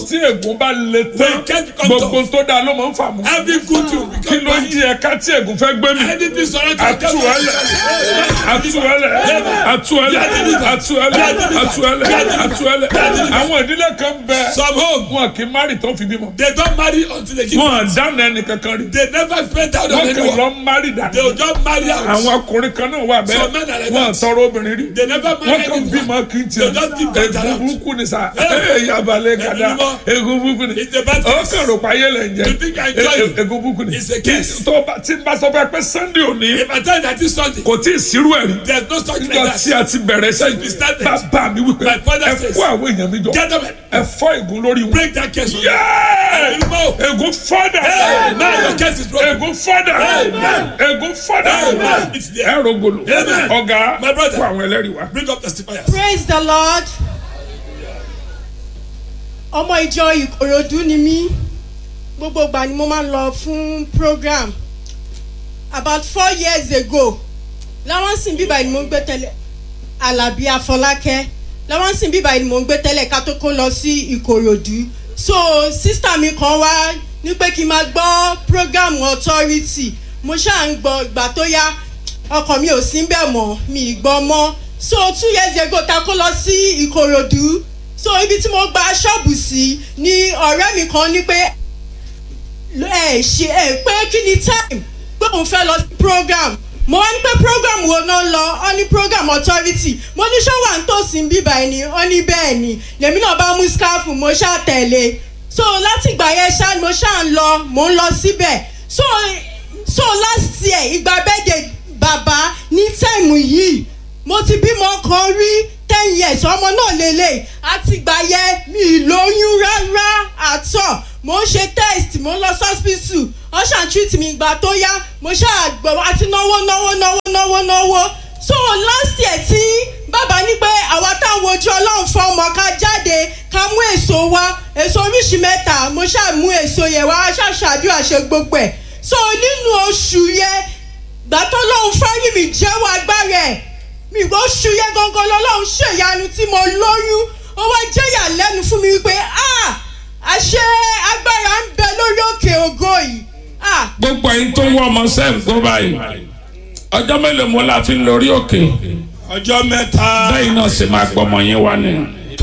tí ègún bá le tán When can't come gbogbo tó dáa ló máa ń fà mú. Every good thing will kí become ló bad. yí ẹ̀ka tí ègún fẹ́ gbé mi. Anything surrounding Atuẹlẹ, atuẹlẹ, atuẹlẹ, atuẹlẹ, atuẹlẹ, atuẹlẹ. Àwọn ìdílé kan bẹ. Some home, Wọn kì í márì tó fi bímọ. they don't marry until they give Wọn birth. dáná ẹnì kankan rí. They never spend out on Wọ́n kàn anyone. lọ márì They will dànù. just marry out. Àwọn ọkùnrin kan náà wà Some men are bẹ́ẹ̀. like Wọ́n that. tọrọ obìnrin rí. They never marry Wọ́n kàn anyone. bímọ kí n They just give birth tiẹ̀. Ègún around. burúkú ni sá. Yeah. Ee yabalẹ̀ gada. Ẹ̀mí mímọ́. Ègún burúkú ni. It's a bad Ó case. kàn rò pa ayé lẹ̀ ń jẹ. You think I enjoy it? E- Ègún burúkú ni. It's a case. Tó bá tí n bá sọ fún ẹ pé Sunday òní If I tell you that this Sunday, kò tí ì sírú ẹ̀ rí. there's no such like nígbà that. tí a ti bẹ̀rẹ̀ Since we sẹ́yìn started. bàbá mi wípé My father ẹ says, kó àwọn èèyàn mi jọ Gentlemen, ẹ fọ́ ègún lórí wọn. break that case. Yéé! Ẹ̀mí mímọ́. ègún fọ́dà Amen. Your case is broken. ègún fọ́dà Amen. ègún fọ́dà Amen. It's there. ẹ rògbòlò Amen. ọ̀gá My brother. kó àwọn ẹlẹ́rìí wá. Bring up testifiers. praise the lord ọmọ ìjọ ìkòròdú ni mí gbogbo ìgbà ni mo máa ń lọ fún program about four years ago láwọn sìn bíbá ni mo ń gbé tẹ́lẹ̀ alábí afọlákẹ́ láwọn sìn bíbá ni mo ń gbé tẹ́lẹ̀ ká tó kó lọ sí ìkòròdú so sísítà mi kan wá ní pé kí n máa gbọ́ program authority mo ṣáà ń gbọ́ ìgbà tó yá ọkàn mi ò sí bẹ́ẹ̀ mọ́ mi ì gbọ́ mọ́ so two years ago ta kó lọ sí ìkòròdú so ibi tí mo gba ṣọ́ọ̀bù sí ni ọ̀rẹ́ mi kan ní pé ẹ ṣe ẹ pé kí ni time pé òun fẹ́ lọ sí program mo wá ní pé program wo náà lọ ọ ní program authority mo ní ṣọ́wà ń tòsí bíbá ẹni ọ ní bẹ́ẹ̀ ni lèmi náà bá mú skáfù mo ṣáà tẹ̀lé so láti ìgbà yẹn ṣáà ni mo ṣáà ń lọ mo ń lọ síbẹ̀ so so last year ìgbà bẹ́ẹ̀dẹ̀ bàbá ní táìmù yìí mo ti bímọ kan rí ten years ọmọ náà lélẹ̀ àti ìgbà yẹn mi ì lóyún rárá àtọ̀ mo ń ṣe test mo ń lọ hospital wọ́n ṣàn treat mi ìgbà tó yá mo ṣáà gbọ́ àti náwó náwó náwó náwó náwó so last year tí bàbá ní pé àwa táwọn ojú ọlọ́run fọ́ ọmọ ká jáde ká mú èso wá èso oríṣi mẹ́ta mo ṣáà mú èso yẹn wá ṣàṣàdúrà ṣe gbogbo ẹ̀ so nínú oṣù yẹn gbàtọ́ lọ́hún fáyín mi jẹ́wọ́ agbára ẹ̀ mi gbọ́ oṣù yẹn gangan lọ́lọ́run ṣèyanu tí mo lóyún ó wá jẹ́yà lẹ́nu fún mi wípé ah àṣẹ agbára ń bẹ lórí òkè ògo yìí ah gbogbo ẹyin tó ń wọ ọmọ sẹ́ẹ̀ gbọ́ báyìí ọjọ́ mélòó mo la fi ń lórí òkè Ọjọ́ mẹ́ta. bẹ́ẹ̀ náà sì máa gbọmọ yín wá ni